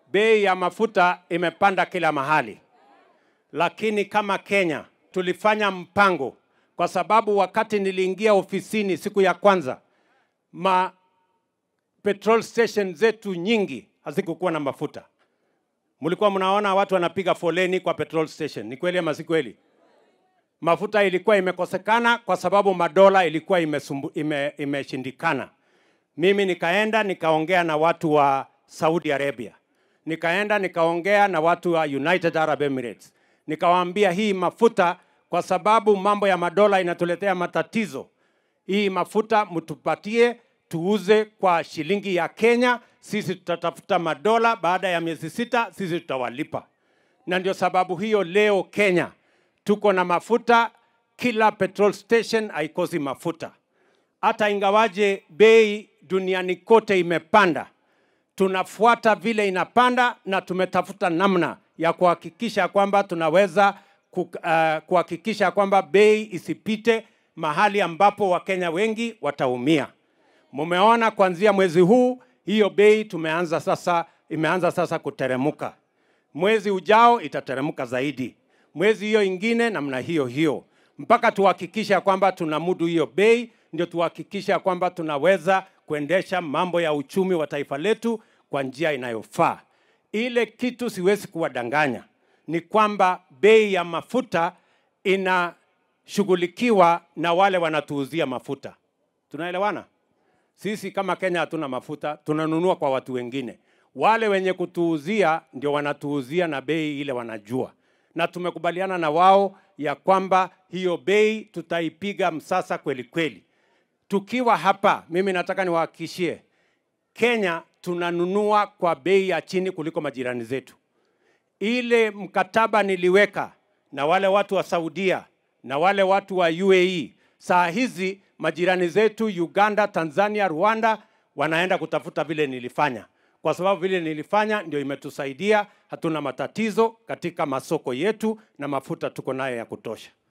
bei ya mafuta imepanda kila mahali, lakini kama Kenya tulifanya mpango, kwa sababu wakati niliingia ofisini siku ya kwanza ma petrol station zetu nyingi hazikukuwa na mafuta. Mlikuwa mnaona watu wanapiga foleni kwa petrol station, ni kweli ama si kweli? Mafuta ilikuwa imekosekana kwa sababu madola ilikuwa imesumbu, ime, imeshindikana. Mimi nikaenda nikaongea na watu wa Saudi Arabia, nikaenda nikaongea na watu wa United Arab Emirates, nikawaambia hii mafuta, kwa sababu mambo ya madola inatuletea matatizo, hii mafuta mtupatie tuuze kwa shilingi ya Kenya, sisi tutatafuta madola, baada ya miezi sita sisi tutawalipa. Na ndio sababu hiyo leo Kenya tuko na mafuta, kila petrol station haikosi mafuta. Hata ingawaje bei duniani kote imepanda, tunafuata vile inapanda na tumetafuta namna ya kuhakikisha kwamba tunaweza ku- uh, kuhakikisha kwamba bei isipite mahali ambapo Wakenya wengi wataumia. Mumeona kuanzia mwezi huu hiyo bei tumeanza sasa, imeanza sasa kuteremuka. Mwezi ujao itateremka zaidi, mwezi hiyo ingine namna hiyo hiyo, mpaka tuhakikishe ya kwamba tunamudu hiyo bei, ndio tuhakikishe ya kwamba tunaweza kuendesha mambo ya uchumi wa taifa letu kwa njia inayofaa. Ile kitu siwezi kuwadanganya ni kwamba bei ya mafuta inashughulikiwa na wale wanatuuzia mafuta. Tunaelewana? Sisi kama Kenya hatuna mafuta, tunanunua kwa watu wengine. Wale wenye kutuuzia ndio wanatuuzia na bei ile wanajua, na tumekubaliana na wao ya kwamba hiyo bei tutaipiga msasa kweli kweli. Tukiwa hapa, mimi nataka niwahakikishie Kenya tunanunua kwa bei ya chini kuliko majirani zetu. Ile mkataba niliweka na wale watu wa Saudia na wale watu wa UAE, saa hizi majirani zetu Uganda, Tanzania, Rwanda wanaenda kutafuta vile nilifanya, kwa sababu vile nilifanya ndio imetusaidia. Hatuna matatizo katika masoko yetu na mafuta tuko nayo ya kutosha.